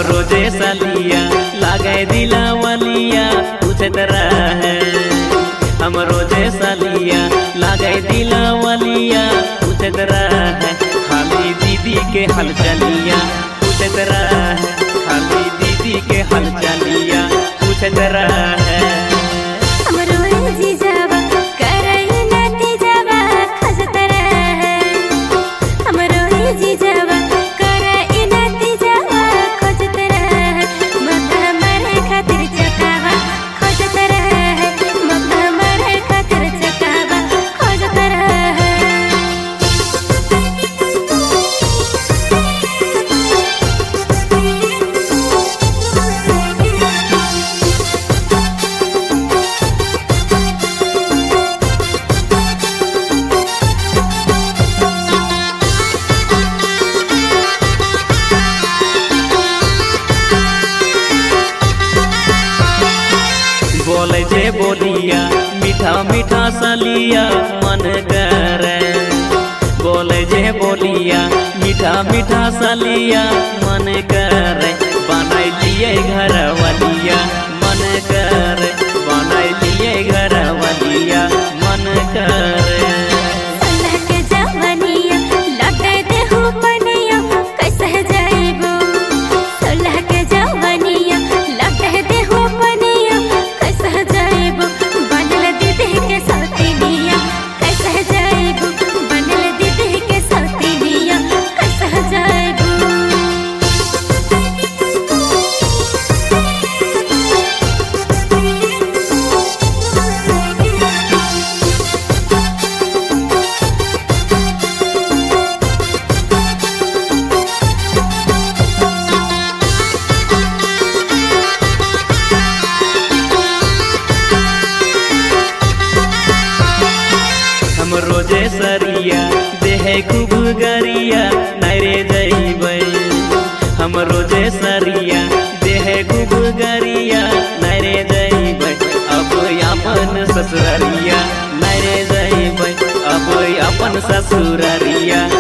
रोजे सलिया लागे दिला वलिया पूछत रहे हम रोजे सलिया लागे दिला वलिया पूछत रहे खाली दीदी के हल चलिया पूछत रहे खाली दीदी के हल चलिया पूछत रहे हमरो ए जीजावा करई नाती जावा खजत रहे हमरो ए जीजावा करई नाती जावा खजत रहे मत मरे खातिर चकावा खजत रहे मत मरे खातिर चकावा खजत रहे बोले जे बोलिया मीठा मीठा सलिया मन करे बोले जे बोलिया मीठा मीठा सलिया मन करे बनाई लिए घर वालिया मन करे बनाई लिए घर वालिया मन करे सोलह के जवानिया लौटे दे हो पनिया कैसे जाइबो सोलह के जवानिया लौटे दे हो पनिया कैसे जाइबो बनल दीदी के सौतीनिया कैसे जाइबो बनल दीदी के सौतीनिया कैसे जाइबो हम रोजे सरिया देहे खूब गरिया नरे जइबै हम रोजे सरिया देहे खूब गरिया नरे जइबै अब अपन ससुररिया नरे जइबै अब अपन ससुररिया